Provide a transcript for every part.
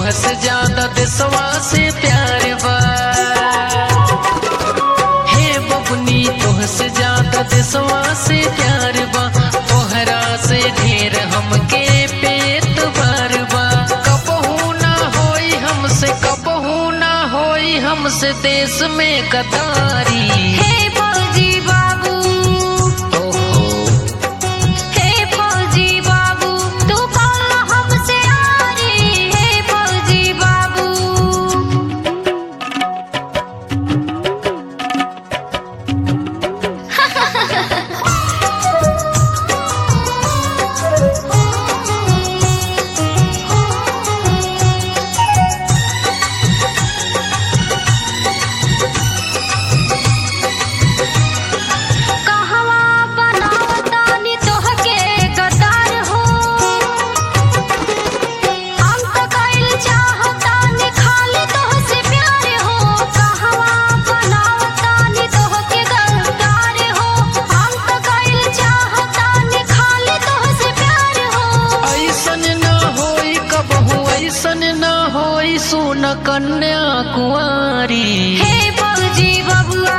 तोहसे ज्यादा देशवा से प्यार बा हे बबुनी तोहसे ज्यादा देशवा से प्यार बा तोहरा से ढेर हमके पेट भर बा कबहू ना होई हमसे कबहू ना होई हमसे देश में गदारी हे फौजी बाबू ओहो हे फौजी बाबू तू कौन हमसे आरी हे फौजी बाबू कहवा बनावतानी तोहके गद्दार हो हम तो कइल चाहतानी खाली तोहसे प्यार हो कहवा बनावतानी तोहके गद्दार हो हम तो कइल चाहतानी खाली तोहसे प्यार हो ऐसन न होई कबहू ऐसन न होई सुन कन्या कुंवारी हे फौजी बबुआ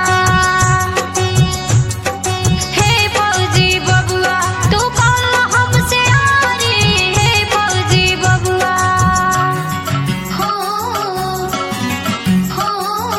हे फौजी बबुआ तू कौन हमसे आरी हे फौजी बबुआ हो हो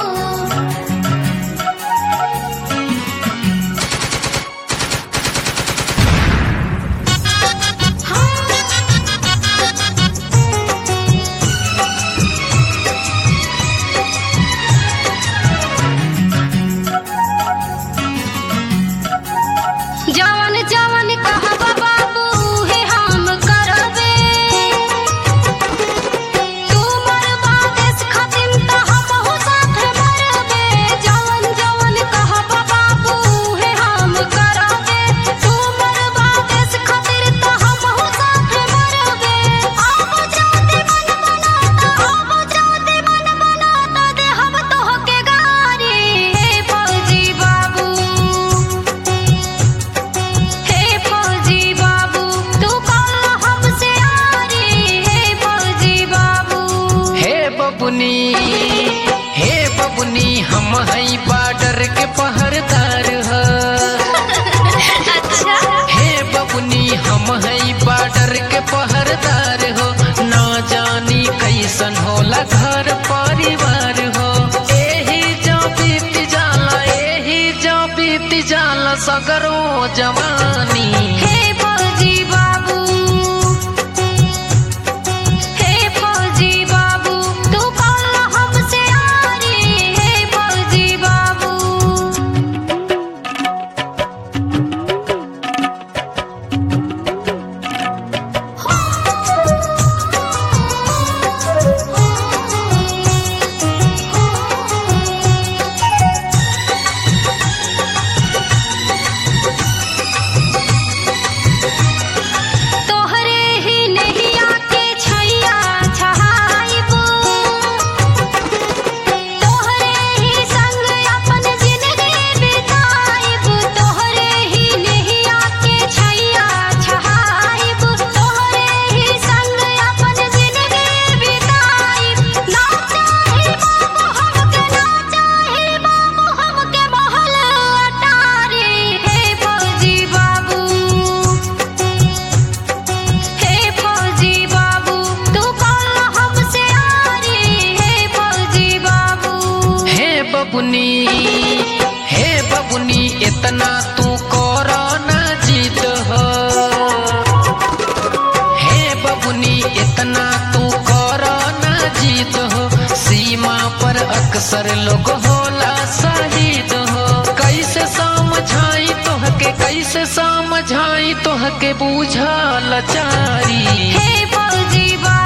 जवन जवन कहबा बाबू हे हम करबे तू मरबा देश खातिर त हमहु साथ मरबे जवन जवन कहबा बाबू हे हम करबे तू मरबा देश खातिर त हमहु साथ मरबे अब जाते मन बनाता अब जाते मन बनाता दे हम तोहके गारी हे फौजी बाबू हे फौजी बाबू तू कौन हमसे आरी हे फौजी बाबू हे बबुनी हे बबुनी हम हई बॉर्डर के पहरदार ह अच्छा हे बबुनी हम हई बॉर्डर के पहरदार हो ना जानी कैसन होला घर परिवार हो एही जो बीत जाला एही जो बीत जाला सगरो जवानी हे फौजी बाबू हे फौजी बाबू तू कौन हमसे आरी हे फौजी बाबू तोहरे ही नैया के छैया छहाइबो तोहरे ही संग अपन जिंदगी बिताइबो तोहरे ही नैया के छैया छहाइबो तोहरे ही संग अपन जिंदगी बिताइब ना चाहे बाबू हमके ना चाहे बाबू हमके महल अटारी हे फौजी बाबू हे फौजी बाबू तू कौन हमसे आरी हे फौजी बाबू हे बबुनी हे बबुनी इतना तू करो ना जीत हो हे बबुनी इतना तू करो ना जीत हो सीमा पर अक्सर लोग होला शहीद हो कैसे समझाई तोहके कैसे समझाई तोहके बूझा लाचारी हे फौजी बाबू